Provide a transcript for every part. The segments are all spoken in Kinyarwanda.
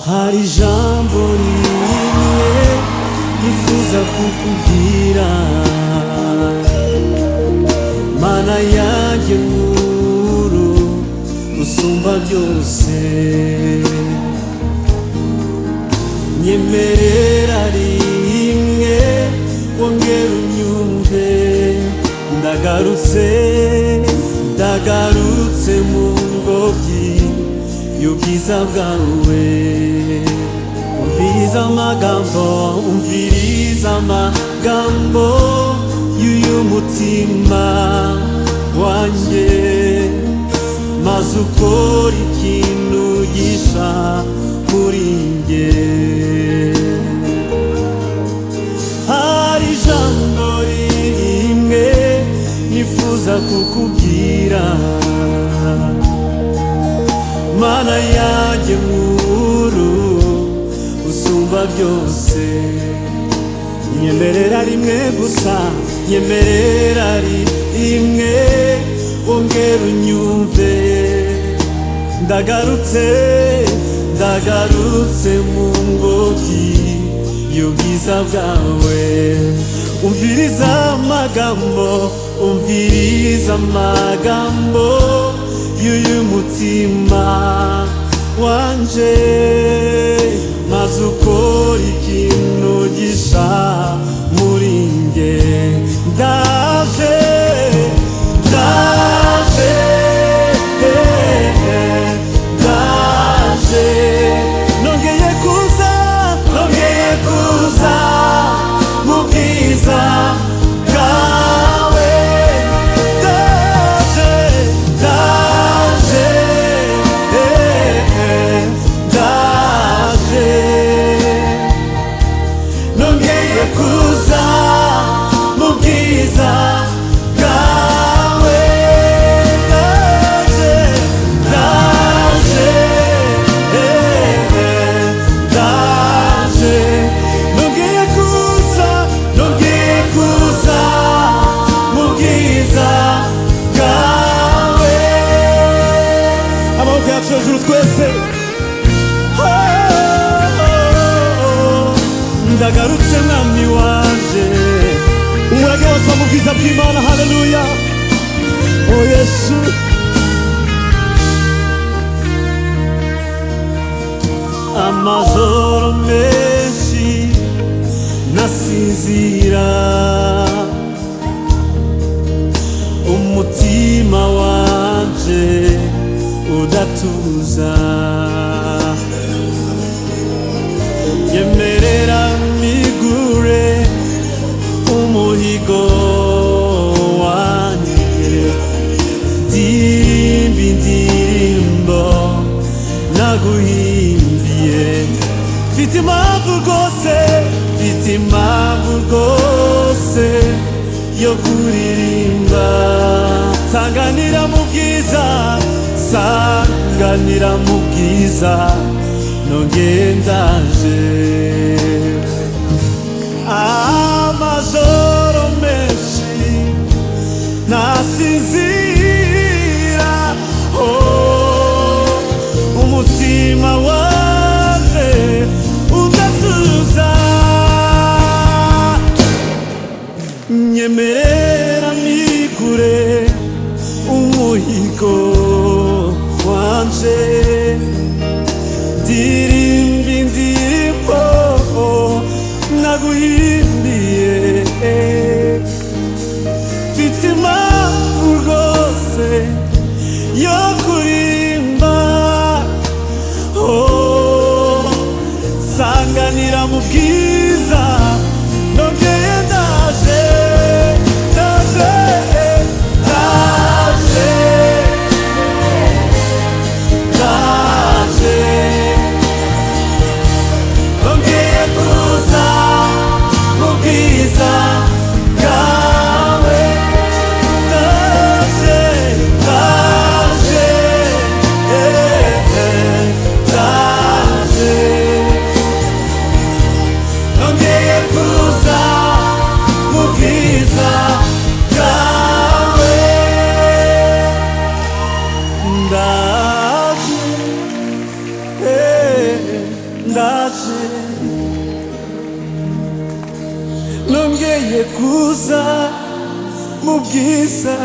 hari ijambo rimwe nifuza kukubwira mana yanjye nkuru usumba byose nyemerera rimwe wongera unyumve ndagarutse ndagarutse mu ngobyi y'ubwiza bwawe umviriza amagambo umviriza amagambo y'uyu mutima wanjye maze ukora ikintu gisha kuri njye hari ijambo rimwe nifuza kukubwira mana yanjye nkuru usumba byose nyemerera rimwe gusa nyemerera rimwe wongera unyumve ndagarutse ndagarutse mu ngobyi y'ubwiza bwawe umviriza amagambo umviriza amagambo y'uyu mutima wanje maze ukora ikintu gisha muri nge ndaje ndaje ndaje nongeye kuza nongeye kuza mu bwiza bwawe ndaje ndaje ndaje nongeye kuza mu bwiza bwawe ndaje ndaje ndaje nongeye kuza nongeye kuza mu bwiza bwawe amaboko yacu hejuru twese ndagarutse mwami wanje umurage wose mu bwiza bw'imana haleluya o yesu amajoro menshi nasinzira umutima wanje udatuza yemerera migure umuhigo wanjye dimba indirimbo naguhimbye mfite impamvu rwose mfite impamvu rwose yo kuririmba sanganira mu bwiza sanganira mu bwiza nongeye ndaje amajoro menshi nasinzira oh, umutima waje udatuza nyemerera mikure umuhigo wanje ndirimba indirimbo naguhimbiye mfite impamvu rwose yo kurimba Oh, sanganira mu bwiza nongeye ndaje ndaje ndaje ndaje nongeye kuza mu bwiza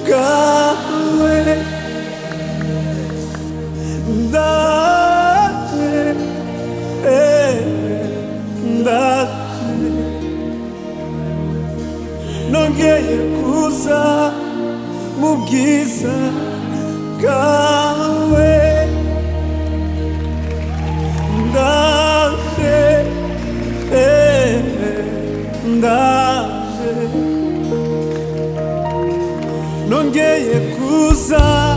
bwawe ndaje ndaje eh, ndaje nongeye kuza mu bwiza bwawe ndaje eh, 다시 넘게 예쁘사 무기사 가왜 다시 에, 다시 넘게 예쁘사 무기사 가왜 다시 넌 개의 구사